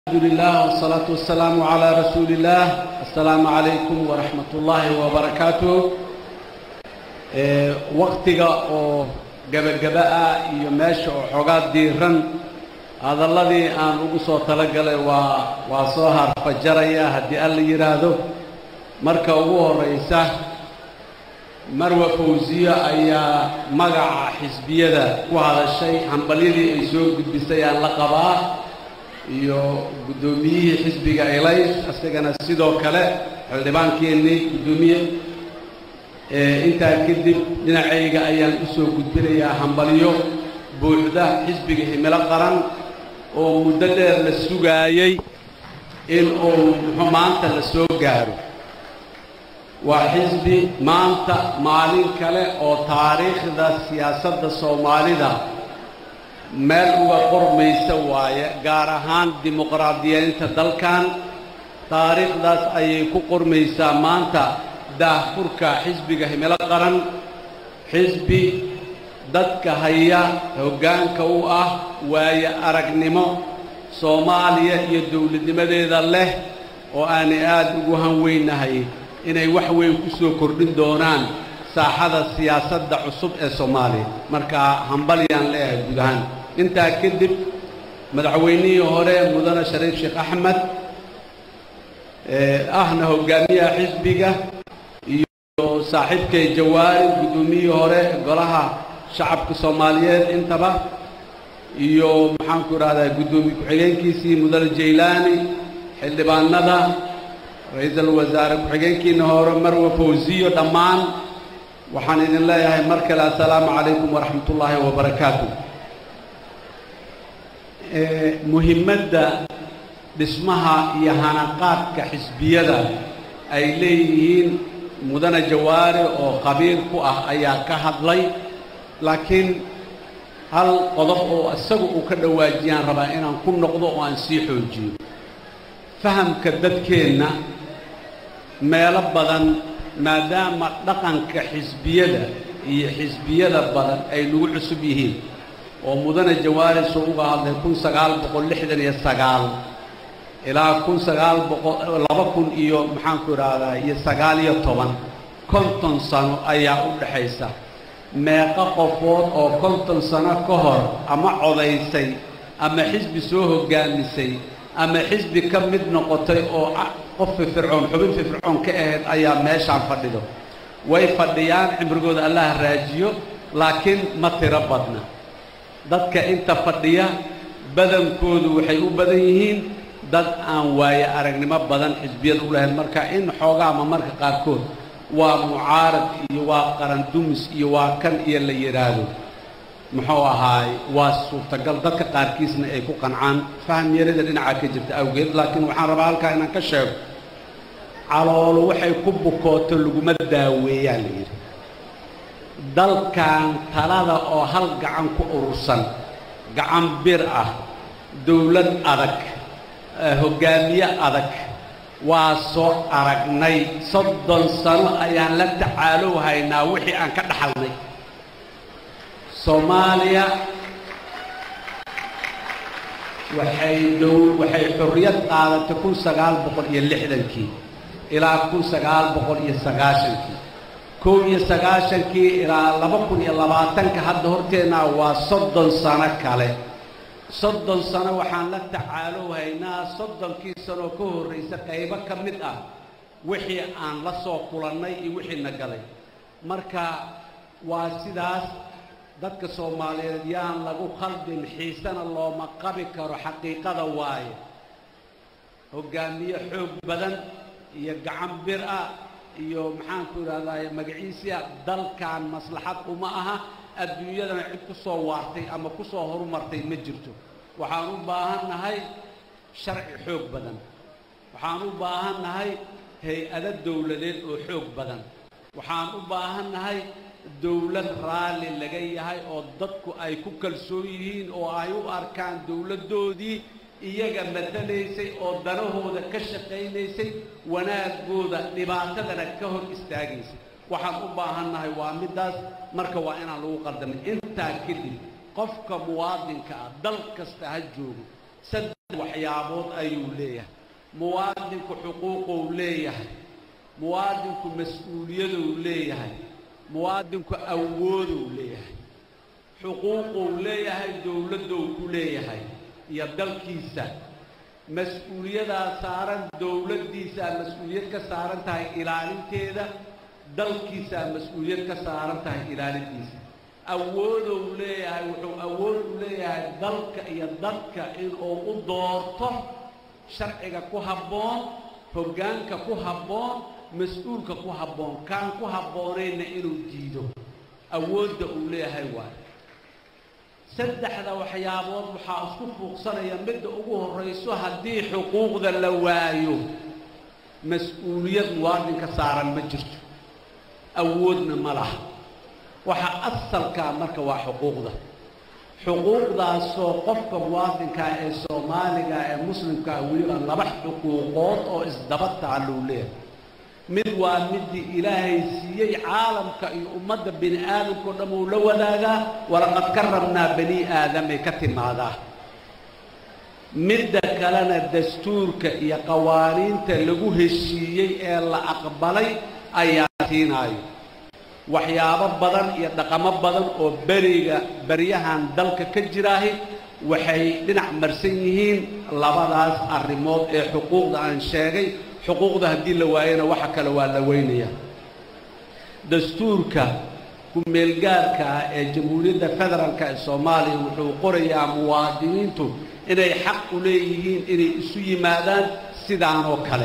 الحمد لله والصلاة والسلام على رسول الله السلام عليكم ورحمة الله وبركاته waqtiga oo gabagaba ah iyo meesha oo xoogaa diiran hadalladii aan ugu soo talagalay waa waa soo harfajaraya haddii alla yidhaahdo marka ugu horraysa marwa fawsiyo ayaa magaca xisbiyada ku hadashay hambalyadii ay soo gudbisay aan la qabaa iyo guddoomiyihii xisbiga elays isagana sidoo kale xildhibaankeenii guddoomiye intaa kadib dhinacayga ayaan u soo gudbinayaa hambalyo buuxda xisbiga himilo qaran oo muddo dheer la sugaayey in uu muxuu maanta la soo gaaro waa xisbi maanta maalin kale oo taariikhda siyaasadda soomaalida meel uga qormaysa waaye gaar ahaan dimuqraadiyeynta dalkan taariikhdaas ayay ku qormaysaa maanta daahfurka xisbiga himilo qaran xisbi dadka haya hoggaanka u ah waaye aragnimo soomaaliya iyo dowladnimadeeda leh oo aanay aada ugu hanweynahay inay wax weyn ku soo kordhin doonaan saaxada siyaasadda cusub ee soomaaliya markaa hambalyaan leeyahay guud ahaan intaa kadib madaxweynihii hore mudane shariif sheekh axmed ahna hogaamiyaha xisbiga iyo saaxiibkay jawaari guddoomiyihii hore golaha shacabka soomaaliyeed intaba iyo maxaanku idhahdaa guddoomiye ku-xigeenkiisii mudane jaylaani xildhibaanada ra-iisul wasaare ku-xigeenkiina hore marwa fawsiyo dhammaan waxaan idin leeyahay mar kale assalaamu calaykum waraxmat ullaahi wabarakaatu muhimmadda dhismaha iyo hanaqaadka xisbiyada ay leeyihiin mudane jawaari oo qabiil ku ah ayaa ka hadlay laakiin hal qodob oo isagu uu ka dhawaajiyaan rabaa inaan ku noqdo oo aan sii xoojiyo fahamka dadkeenna meelo badan maadaama dhaqanka xisbiyada iyo xisbiyada badan ay nagu cusub yihiin oo mudane jawaari soo uga hadlay kun sagaal boqol lixdan iyo sagaal ilaa kun sagaal boqol laba kun iyo maxaanku idhaahdaa iyo sagaal iyo toban konton sano ayaa u dhexaysa meeqo qofood oo konton sano ka hor ama codaysay ama xisbi soo hoggaamisay ama xisbi ka mid noqotay oo qof firfircoon xubin firfircoon ka ahayd ayaa meeshaan fadhido way fadhiyaan cimrigooda allaha raajiyo laakiin ma tiro badna dadka inta fadhiya badankoodu waxay u badan yihiin dad aan waaye aragnimo badan xisbiyada u lahayn marka in xoogaama marka qaarkood waa mucaarad iyo waa qarandumis iyo waa kan iyo la yidhaahdo muxuu ahaay waa suurtagal dadka qaarkiisna ay ku qancaan faham yarida dhinaca ka jirta awgeed laakiin waxaan rabaa halkaa inaan ka sheego caloolo waxay ku bukooto laguma daaweeyaa la yidhi dalkan talada oo hal gacan ku urursan gacan bir ah dowlad adag hoggaamiye adag waa soo aragnay soddon sano ayaan la tacaalow haynaa wixii aan ka dhaxalnay soomaaliya waxay dow waxay xorriyad qaadatay kun sagaal boqol iyo lixdankii ilaa kun sagaal boqol iyo sagaashankii kow iyo sagaashankii ilaa laba kun iyo labaatanka hadda horteennaa waa soddon sano kale soddon sano waxaan la tacaalow haynaa soddonkii sanoo ka horraysa qaybo ka mid ah wixii aan la soo kulannay iyo wixii na galay marka waa sidaas dadka soomaaliyeed yaan lagu khaldin xiisena looma qabi karo xaqiiqada waaye hoggaamiye xoog badan iyo gacan bir ah iyo maxaanku idhahdaye magaciisia dalkan maslaxad uma aha adduunyadana cid ku soo waartay ama ku soo horumartay ma jirto waxaan u baahan nahay sharci xoog badan waxaan u baahan nahay hay-ado dowladeed oo xoog badan waxaan u baahan nahay dowlad raalli laga yahay oo dadku ay ku kalsoon yihiin oo ay u arkaan dowladdoodii iyaga matalaysay oo danahooda ka shaqaynaysay wanaagooda dhibaatadana ka hor istaagaysay waxaan u baahan nahay waa middaas marka waa inaan lagu qaldamay intaa kadib qofka muwaadinka ah dal kasta ha joogo waxyaabood ayuu leeyahay muwaadinku xuquuqou leeyahay muwaadinku mas-uuliyadou leeyahay muwaadinku awoodou leeyahay xuquuqou leeyahay dowladdou ku leeyahay iyo dalkiisa mas-uuliyadaa saaran dowladdiisaa mas-uuliyad ka saaran tahay ilaalinteeda dalkiisaa mas-uuliyad ka saaran tahay ilaalintiisa awoodou leeyahay wuxuu awood u leeyahay dalka iyo dadka inuu u doorto sharciga ku habboon hoggaanka ku habboon mas-uulka ku habboon kaan ku habboonayna inuu diido awoodda uu leeyahay waayo saddexda waxyaabood waxaa isku fuuqsanaya midda ugu horrayso haddii xuquuqda la waayo mas-uuliyad muwaadinka saaran ma jirto awoodna ma laha waxa asalkaa marka waa xuquuqda xuquuqdaasoo qofka muwaadinkaa ee soomaaliga ee muslimkaa weliba laba xuquuqood oo isdaba taallou leeyahay mid waa midii ilaahay siiyey caalamka iyo ummadda bini aadamkao dhan uu la wadaagaa walaqad karramnaa bani aadamay ka timaadaa midda kalena dastuurka iyo qawaaniinta lagu heshiiyey ee la aqbalay ayaa siinaayo waxyaabo badan iyo dhaqamo badan oo beriga beryahan dalka ka jiraahi waxay dhinac marsan yihiin labadaas arrimood ee xuquuqda aan sheegay xuquuqda haddii la waayana waxa kale waa la weynaya dastuurka ku-meelgaarka ah ee jamhuuriyadda federaalka ee soomaaliya wuxuu qorayaa muwaadiniintu inay xaq u leeyihiin inay isu yimaadaan sidaanoo kale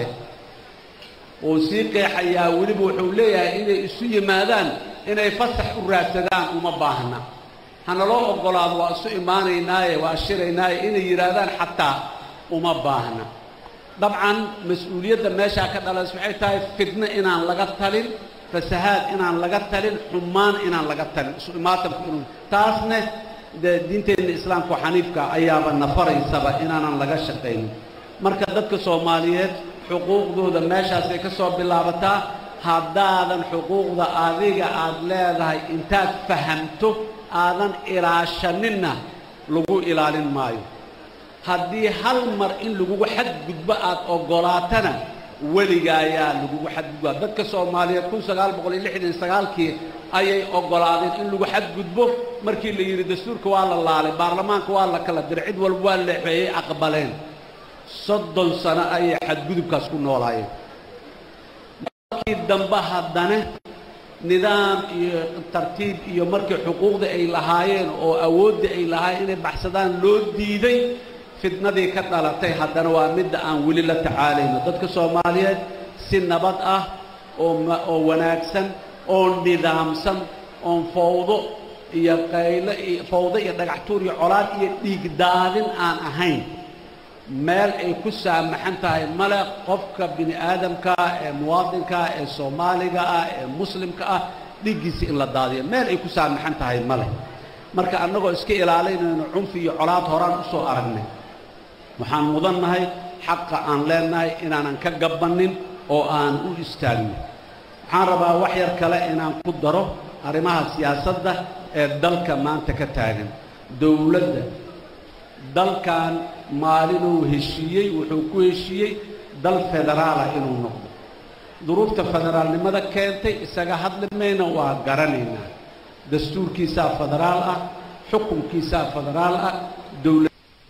uu sii qeexayaa weliba wuxuu leeyahay inay isu yimaadaan inay fasax u raadsadaan uma baahna hanaloo oggolaado waa isu imaanaynaaye waa shiraynaaye inay yidhaahdaan xataa uma baahna dabcan mas-uuliyadda meeshaa ka dhalays waxay tahay fidno inaan laga talin fasahaad inaan laga talin xumaan inaan laga talin isu imaatanku inuu taasne dee diinteenna islaamka xaniifka ayaaba nafaraysaba inaanan laga shaqaynin marka dadka soomaaliyeed xuquuqdooda meeshaasay ka soo bilaabataa haddaadan xuquuqda adiga aad leedahay intaad fahamto aadan ilaashaninna lagu ilaalin maayo haddii hal mar in lagugu xadgudbo aad oggolaatana weliga ayaa lagugu xadgudbaa dadka soomaaliyeed kun sagaal boqol iyo lixdan iyo sagaalkii ayay oggolaadeen in lagu xadgudbo markii la yidhi dastuurka waa la laalay baarlamaanka waa la kala diray cid walba waa leexeeyey aqbaleen soddon sano ayay xadgudubkaas ku noolaayeen markii dambe haddana nidaam iyo tartiib iyo markii xuquuqda ay lahaayeen oo awoodda ay lahaayeen inay baxsadaan loo diiday fitnadii ka dhalatay haddana waa midda aan weli la tacaalayno dadka soomaaliyeed si nabad ah oo wanaagsan oo nidaamsan oon fawdo iyo qaylo iyo fawdo iyo dhagaxtuur iyo colaad iyo dhiig daadin aan ahayn meel ay ku saamaxan tahay male qofka bini aadamkaa ee muwaadinkaa ee soomaaliga ah ee muslimka ah dhiiggiisa in la daadiyo meel ay ku saamaxan tahay male marka annagoo iska ilaalinayno cunfi iyo colaad horaan u soo aragnay waxaan mudannahay xaqa aan leennahay inaanan ka gabbannin oo aan u istaagno waxaan rabaa wax yar kale inaan ku daro arrimaha siyaasadda ee dalka maanta ka taagan dowladda dalkan maalinuu heshiiyey wuxuu ku heshiiyey dal federaala inuu noqdo duruufta federaalnimada keentay isaga hadli mayna waa garanaynaa dastuurkiisaa federaal ah xukunkiisaa federaal ah dowla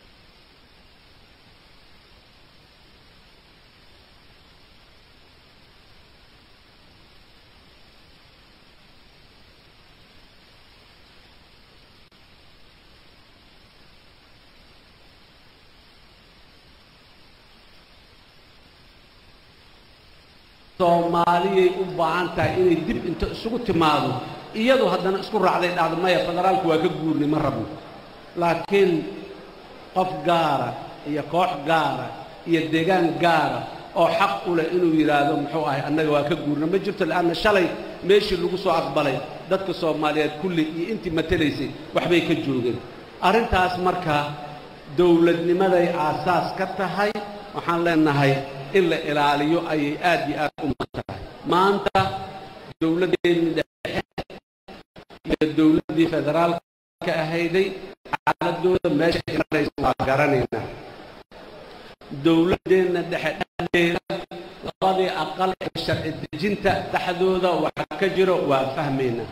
soomaaliyay u baahan tahay inay dib inta isugu timaado iyadu haddana isku raacday dhahdo maya federaalku waa ka guurnay ma rabno laakiin qof gaara iyo koox gaara iyo deegaan gaara oo xaq u leh inuu yidhaahdo muxuu ahay annaga waa ka guurna ma jirto leanna shalay meeshii lagu soo aqbalay dadka soomaaliyeed kulli iyo intii matelaysay waxbay ka joogeen arrintaas marka dowladnimaday aasaas ka tahay waxaan leenahay in la ilaaliyo ayay aad iyo aad u mudan tahay maanta dowladdeennii dhexe iyo dowladdii federaalka ahayday xaaladooda meesha imanaysa waa garanaynaa dowladdeenna dhexe dhexdeeda labadii aqal ee sharci dejinta dhexdooda waxa ka jiro waa fahmaynaa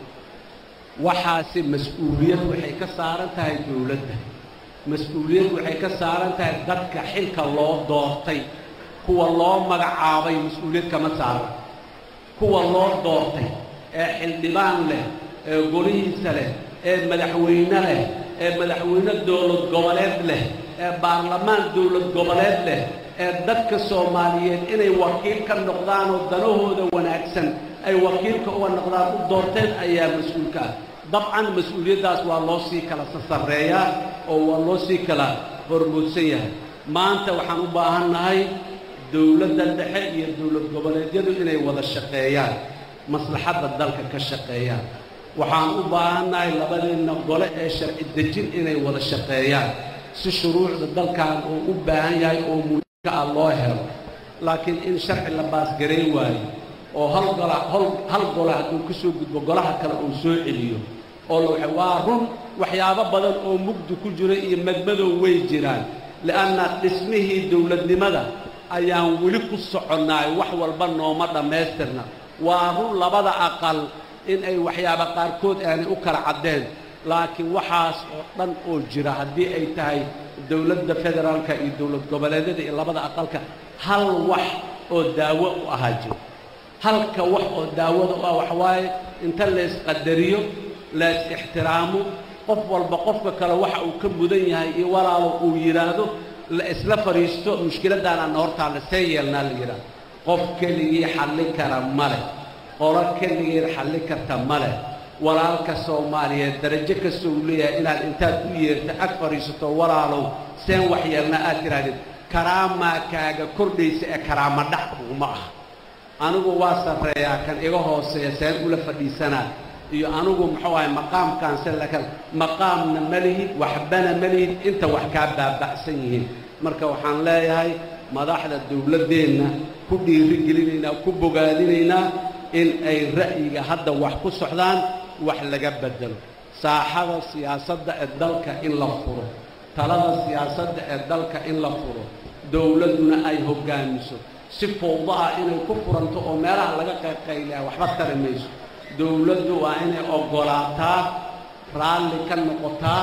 waxaasi mas-uuliyad waxay ka saaran tahay dowladda mas-uuliyad waxay ka saaran tahay dadka xilka loo doortay kuwa loo magacaabay mas-uuliyad kama saaran kuwa loo doortay ee xildhibaan leh ee golihiisa leh ee madaxweyne leh ee madaxweyne dowlad goboleed leh ee baarlamaan dowlad goboleed leh ee dadka soomaaliyeed inay wakiil ka noqdaan oo danahooda wanaagsan ay wakiilka uga noqdaan u doorteen ayaa mas-uulka ah dabcan mas-uuliyaddaas waa loo sii kala sasareeyaa oo waa loo sii kala hormoodsan yahay maanta waxaan u baahannahay dowladda dhexe iyo dowlad goboleedyadu inay wada shaqeeyaan maslaxadda dalka ka shaqeeyaan waxaan u baahannahay labadeenna gole ee sharci dejin inay wada shaqeeyaan si shuruucda dalkan uu u baahan yahay oo muhiimka ah loo helo laakiin in sharci la baasgarayn waayo oo hal gola hol hal gole hadduu ka soo gudbo golaha kale uu soo celiyo oo la waa run waxyaabo badan oo mugdi ku jira iyo madmadow way jiraan li'anna dhismihii dowladnimada ayaan weli ku soconnaay wax walba nooma dhammaystirna waa run labada aqal in ay waxyaaba qaarkood aanay u kala caddeen laakiin waxaas oo dhan oo jira haddii ay tahay dowladda federaalka iyo dowlad goboleedyada iyo labada aqalka hal wax oo daawo u ahaa jiro halka wax oo daawada u ah waxawaaye inta laysqadariyo lays ixtiraamo qof walba qofka kale waxa uu ka mudan yahay iyo walaalo uu yidhaahdo la isla fadhiisto mushkiladdaanaana hortaalla see yeelnaa la yidhaahdo qof keligii xallin kara ma leh qolo keligeed xallin karta ma leh walaalka soomaaliyeed darajo kasta uu leeyahay inaad intaad u yeerto ag fadhiisato walaalow seen wax yeelna aad tidhaahdid karaamaa kaaga kordhaysa ee karaama dhac kuguma aha anigu waa sarreeyaa kan iga hooseeya seen ula fadhiisanaa iyo anigu muxuu ahay maqaamkaan se lakan maqaamna ma lihid waxbana ma lihid inta wax kaa baaba'san yihiin marka waxaan leeyahay madaxda dowladdeenna ku dhiiri gelinaynaa ku bogaadinaynaa in ay ra'yiga hadda wax ku socdaan wax laga beddelo saaxada siyaasadda ee dalka in la furo talada siyaasadda ee dalka in la furo dowladduna ay hoggaamiso si fowdo ah inay ku furanto oo meelaha laga qayqaylaha waxba tari mayso dowladdu waa inay oggolaataa raalli ka noqotaa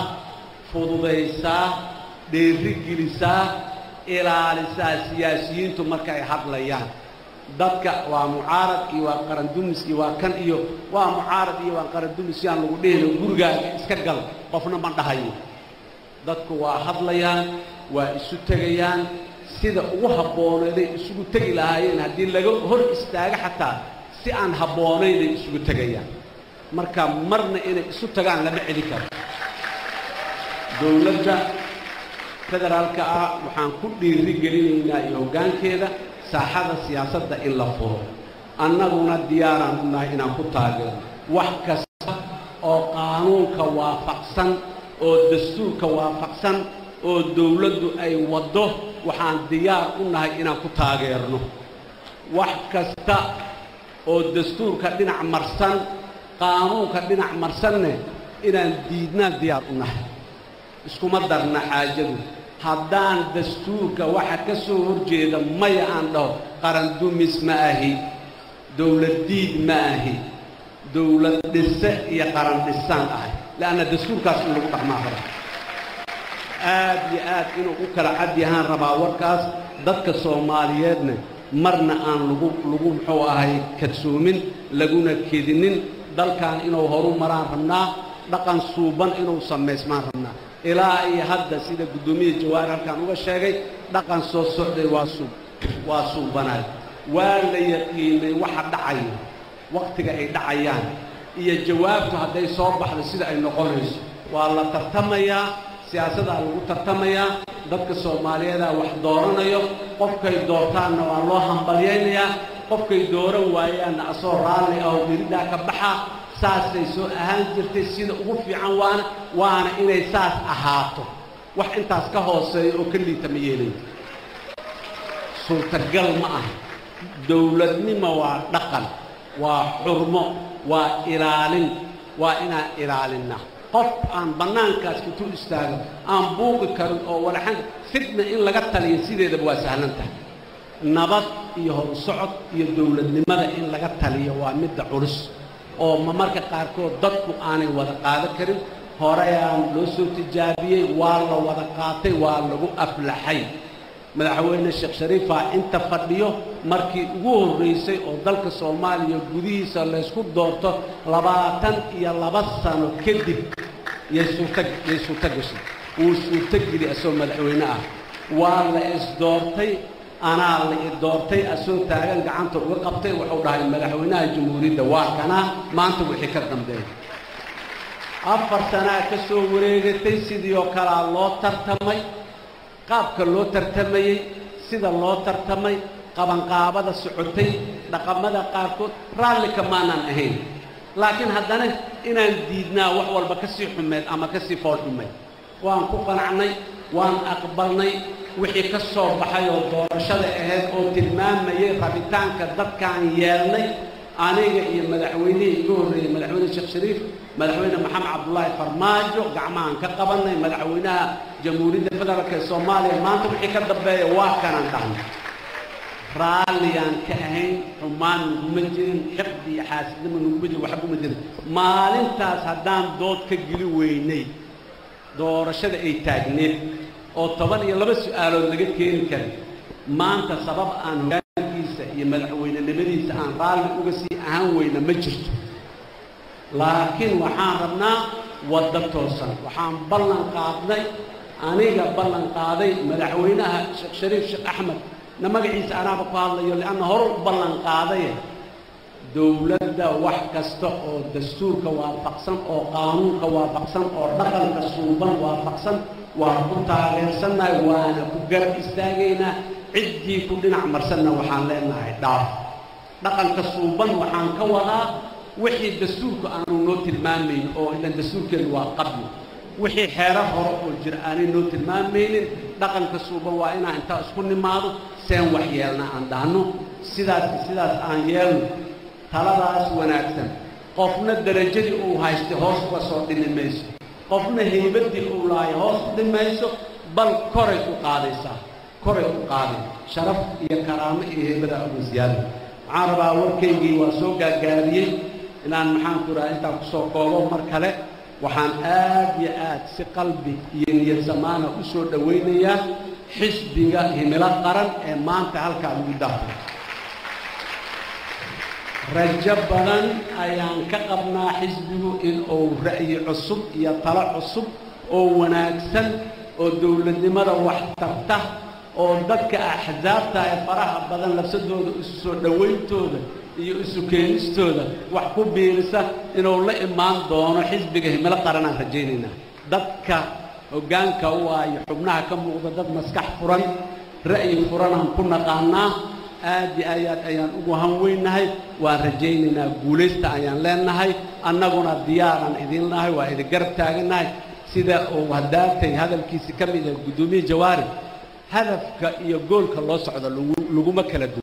fududaysaa dheerigelisaa ilaalisaa siyaasiyiintu marka ay hadlayaan dadka waa mucaarad iyo waa qarandumis iyo waa kan iyo waa mucaarad iyo waa qarandumis yaan lagu dhehino gurigaaga iska gal qofna ma dhahayo dadku waa hadlayaan waa isu tegayaan sida ugu habbooneeday isugu tegi lahaayeen haddii laga hor istaago xataa si aan habboonaynay isugu tegayaan marka marna inay isu tagaan lama celi karo dowladda federaalka ah waxaan ku dhiiri gelinaynaa iyo hoggaankeeda saaxada siyaasadda in la furo annaguna diyaaraan u nahay inaan ku taageero wax kasta oo qaanuunka waafaqsan oo dastuurka waafaqsan oo dowladdu ay waddo waxaan diyaar u nahay inaan ku taageerno wax kasta oo dastuurka dhinac marsan qaanuunka dhinac marsanne inaan diidnaan diyaar u nahay iskuma darna xaajadu haddaan dastuurka waxa ka soo horjeeda maya aan dhaho qaran dumis ma ahi dowlad diid ma ahi dowlad dhise iyo qaran dhisaan ahay le'anna dastuurkaas in lagu dhaqmaa raba aad iyo aad inuu u kala cad yahaan rabaa warkaas dadka soomaaliyeedna marna aan lagu lagu muxuu ahay kadsoomin laguna kedinin dalkan inuu horu maraan rabnaa dhaqan suuban inuu samaysmaan rabnaa ilaa iyo hadda sida guddoomiya jawaar halkaan uga sheegay dhaqan soo socday waa suub waa suubanaay waa la yaqiinay waxa dhacaya wakhtiga ay dhacayaan iyo jawaabtu hadday soo baxdo sida ay noqonayso waa la tartamayaa siyaasadaa lagu tartamayaa dadka soomaaliyeedaa wax dooranayo qofkay doortaanna waa loo hambalyaynayaa qofkay dooran waayaanna asoo raalli ah oo miridhaa ka baxa saasay soo ahaan jirtay sida ugu fiican waana waana inay saas ahaato wax intaas ka hooseeya oo ka liita ma yeelayo suurtagal ma ah dowladnimo waa dhaqan waa xurmo waa ilaalin waa inaan ilaalinna qof aan bannaankaas intuu istaago aan buuqi karin oo walaxan fitna in laga taliyo sideedaba waa sahlan tahay nabad iyo horsocod iyo dowladnimada in laga taliyo waa midda culus oo ma marka qaarkood dadku aanay wada qaadan karin horeyaan loo soo tijaabiyey waa la wada qaatay waa lagu aflaxay madaxweyne sheekh shariifaa inta fadhiyo markii ugu horraysay oo dalka soomaaliya gudihiisa laysku doorto labaatan iyo laba sano kadib yay suurta yay suurto gashay wuu suurtogeli asoo madaxweyne ah waa la isdoortay anaa la i doortay asoo taagan gacanta uga qabtay wuxuu dhahay madaxweynaha jamhuuriyadda waa kanaa maanta wixii ka dambeeya afar sanaa ka soo wareegatay sidii oo kalea loo tartamay qaabka loo tartamayey sida loo tartamay qabanqaabada socotay dhaqamada qaarkood raallika maanaan ahayn laakiin haddana inaan diidnaa wax walba ka sii xumeed ama ka sii fool xumeed waan ku qanacnay waan aqbalnay wixii ka soo baxay oo doorashada ahayd oo tilmaamayay rabitaanka dadkaan yeelnay aniga iyo madaxweynihii iga horreeyey madaxweyne sheekh shariif madaxweyne maxamed cabdullaahi farmaajo gacmahaan ka qabannay madaxweynaha jamhuuriyadda federaalk ee soomaaliya maanta wixii ka dambeeya waa kanaan dhahnay raalliyaan ka ahayn xumaan naguma jirin xiqdi iyo xaasidnimo naguma jirin waxbuma jirin maalintaas haddaan dood ka geli weynay doorashada ay taagneed oo toban iyo laba su'aalood laga keeni karin maanta sabab aan hogaankiisa iyo madaxweynenimadiisa aan raalli uga sii ahaan weyna ma jirto laakiin waxaan rabnaa waddo toosan waxaan ballan qaadnay aniga ballan qaaday madaxweynaha sheekh shariif sheekh axmed na magaciisa anaaba ku hadlayo lianna hore u ballan qaadaye dowladda wax kasta oo dastuurka waafaqsan oo qaanuunka waafaqsan oo dhaqanka suuban waafaqsan waan ku taageersannahay waana ku garab istaagaynaa ciddii ku dhinac marsanna waxaan leenahay dhaaf dhaqanka suuban waxaan ka wadaa wixii dastuurku aanu noo tilmaamaynin oo ilan dastuurkeenu waa qabli wixii xeero hore oo jira aanay noo tilmaamaynin dhaqanka suuban waa inaan intaa isku nimaado seen wax yeelna aan dhahno sidaas sidaas aan yeelno taladaas wanaagsan qofna derajadii uu haystay hoos uga soo dhimi mayso qofna haybaddii uu lahay hoos u dhimayso bal koray u qaadaysaa koray u qaaday sharaf iyo karaamo iyo haybada uga siyaada waxaan rabaa warkaygii waa soo gaagaabiyey inaan maxaanku raha intaan kusoo koobo mar kale waxaan aad iyo aad si qalbi iyo niyad samaana u soo dhowaynayaa xisbiga himilo qaran ee maanta halkaa lagu daafay rajo badan ayaan ka qabnaa xisbigu in uu ra'yi cusub iyo talo cusub oo wanaagsan oo dowladnimada wax tarta oo dadka axsaabta ee faraha badan labsadooda isu soo dhowayntooda iyo isu keenistooda wax ku biirisa inuu la imaan doono xisbiga himilo qaranaan rajaynaynaa dadka hoggaanka u ah iyo xubnaha ka muuqda dad maskax furan ra'yi furanaan ku naqaanaa aad iyo ayaad ayaan ugu hanweynahay waan rajaynaynaa guulaysta ayaan leenahay annaguna diyaaraan idin nahay waa idin garab taagannahay sida uu haddaatay hadalkiisi ka mid yahay guddoomiye jawaari hadafka iyo goolka loo socdo laguma kala duwan